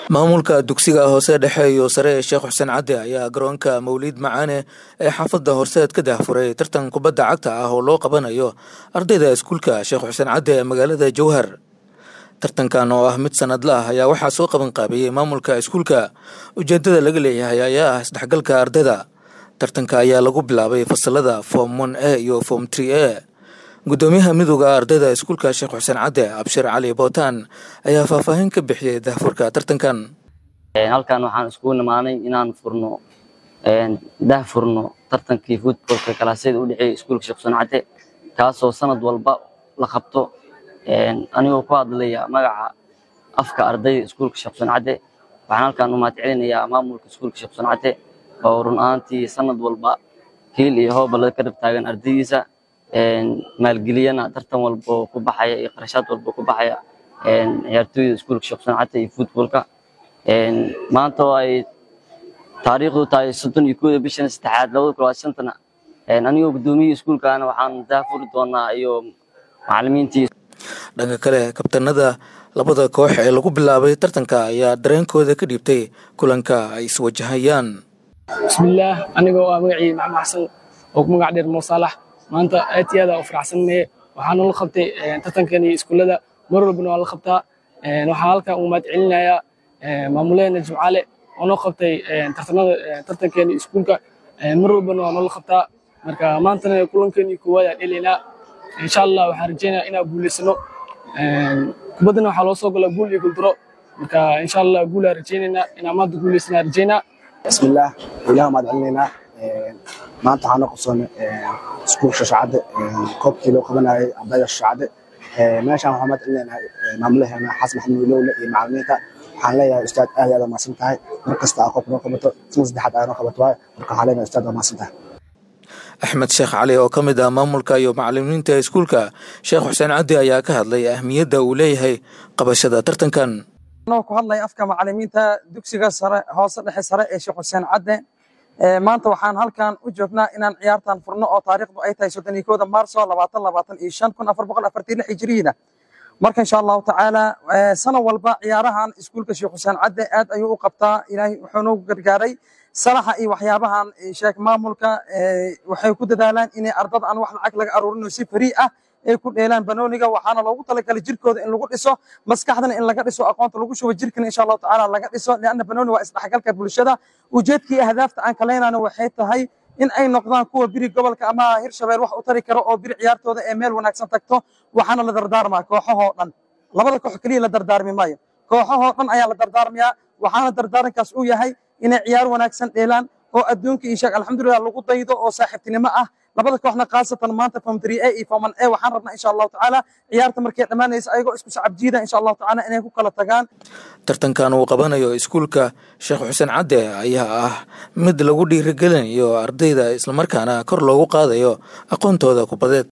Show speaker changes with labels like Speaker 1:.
Speaker 1: maamulka dugsiga hoose dhexe iyo sare ee sheekh xuseen cadde ayaa garoonka mawliid macaane ee xaafadda horseed ka dahfuray tartan kubadda cagta ah oo loo qabanayo ardayda iskuulka sheekh xuseen cadde ee magaalada jowhar tartankan oo ah mid sanadla ah ayaa waxaa soo qaban qaabiyey maamulka iskuulka ujeedada laga leeyahay ayaa ah isdhexgalka ardayda tartanka ayaa lagu bilaabay fasalada form one a iyo form tree a gudoomiyaha midooda ardayda iskuulka sheekh xuseen cadde abshir cali bootaan ayaa faahfaahin ka bixiyey dahfurka tartankan
Speaker 2: halkan waxaan iskugu nimaanay inaan furno dah furno tartankii futbolka kalaasyada u dhexeeya iskuulka sheekh xuseen cadde kaasoo sanad walba la qabto anigoo ku hadlaya magaca afka ardayda iskuulka sheekh xuseen cadde waxaan halkan u mahadcelinayaa maamulka iskuulka sheekh xuseen cadde oo run ahaantii sanad walba kiil iyo hooba laga karab taagan ardaydiisa maalgeliyana tartan walbo ku baxaya iyo qarashaad walbo ku baxaya ciyaartooyda iskuulka sheekh xuseen cadde iyo futbolka maanta oo ay taariikhdu tahay soddon iyo kooda bishan saddexaad labada kun labaatan shantana anigoo gudoomiyihii iskuulkaana waxaan daafuri doonaa iyo macallimiintii
Speaker 1: dhanka kale kabtanada labada koox ee lagu bilaabay tartanka ayaa dareenkooda ka dhiibtay kulanka ay iswajahayaan
Speaker 3: bismillaah anigoo ah magacii maxamed xasan oo ku magac dheer moosaalax maanta aad iyo aad aa u faraxsannaye waxaana la qabtay tartankani iskuullada mar walbana waa la qabtaa waxaa halkan ugu mahad celinayaa maamuleena jimcaale oo noo qabtay tartanada tartankeeni iskuulka mar walbana waa noola qabtaa marka maantana kulankeeni koowaad aan dhelaynaa insha allah waxaan rajeynaya inaan guulaysano kubaddana waxaa loo soo galaa guul iyo guuldaro marka insha allah guulaa rajeynaynaa inaan maanta guulaysana rajeynaa
Speaker 4: bismillaah ilaah mahad celinaynaa maanta waxaa noo qabsoonay iskuulka shashacadde koobkii loo qabanayay ardayda shashacadde meeshaan waxaan mahad celinaynaa maamulaheena xasan maxamed wilowle iyo macallimiinta waxaan leeyahay ustaad aad aad mahadsan tahay mar kasta aa koobka noo qabato sana saddexaad aa noo qabato waayo marka waxaan leenahay ustaad waa mahadsan tahay
Speaker 1: axmed sheekh cali oo ka mid ah maamulka iyo macallimiinta iskuulka sheekh xuseen caddi ayaa ka hadlay ahmiyadda uu leeyahay qabashada tartankan
Speaker 5: anoo ku hadlaya afka macallimiinta dugsiga sare hoose dhexe sare ee sheekh xuseen cadde maanta waxaan halkan u joognaa inaan ciyaartan furno oo taariikhdu ay tahay soddon iyo kooda maarso labaatan labaatan iyo shan kun afar boqol afartan lix hijriina marka insha allahu tacaala sana walba ciyaarahan iskuulka sheekh xuseen cadde aad ayuu u qabtaa ilaahay wuxuu noogu gargaaray salaxa iyo waxyaabahan sheek maamulka waxay ku dadaalaan inay ardada aan wax lacag laga aruurino si farii ah ay ku dheelaan banooniga waxaana loogu talagalay jirkooda in lagu dhiso maskaxdana in laga dhiso aqoonta lagu shubo jirkana insha allahu tacaala laga dhiso lianna banooni waa isdhexgalka bulshada ujeedkii ahdaafta aan kaleynana waxay tahay in ay noqdaan kuwa biri gobolka ama hirshabeel wax u tari karo oo biri ciyaartooda ee meel wanaagsan tagto waxaana la dardaarmaa kooxahoo dhan labada koox keliya la dardaarmi maayo kooxahoo dhan ayaa la dardaarmayaa waxaana dardaarankaas uu yahay inay ciyaar wanaagsan dheelaan oo adduunka iyo sheeg alxamdulilah lagu daydo oo saaxiibtinimo ah labada kooxna khaasatan maanta form three a iyo form one a waxaan rabnaa insha allahu tacaala ciyaarta markay dhammaanaysa ayagoo isku sacab jiida insha allahu tacaala inay ku kala tagaan
Speaker 1: tartankan uu qabanayo iskuulka sheekh xuseen cadde ayaa ah mid lagu dhiirigelinayo ardayda islamarkaana kor loogu qaadayo aqoontooda kubadeed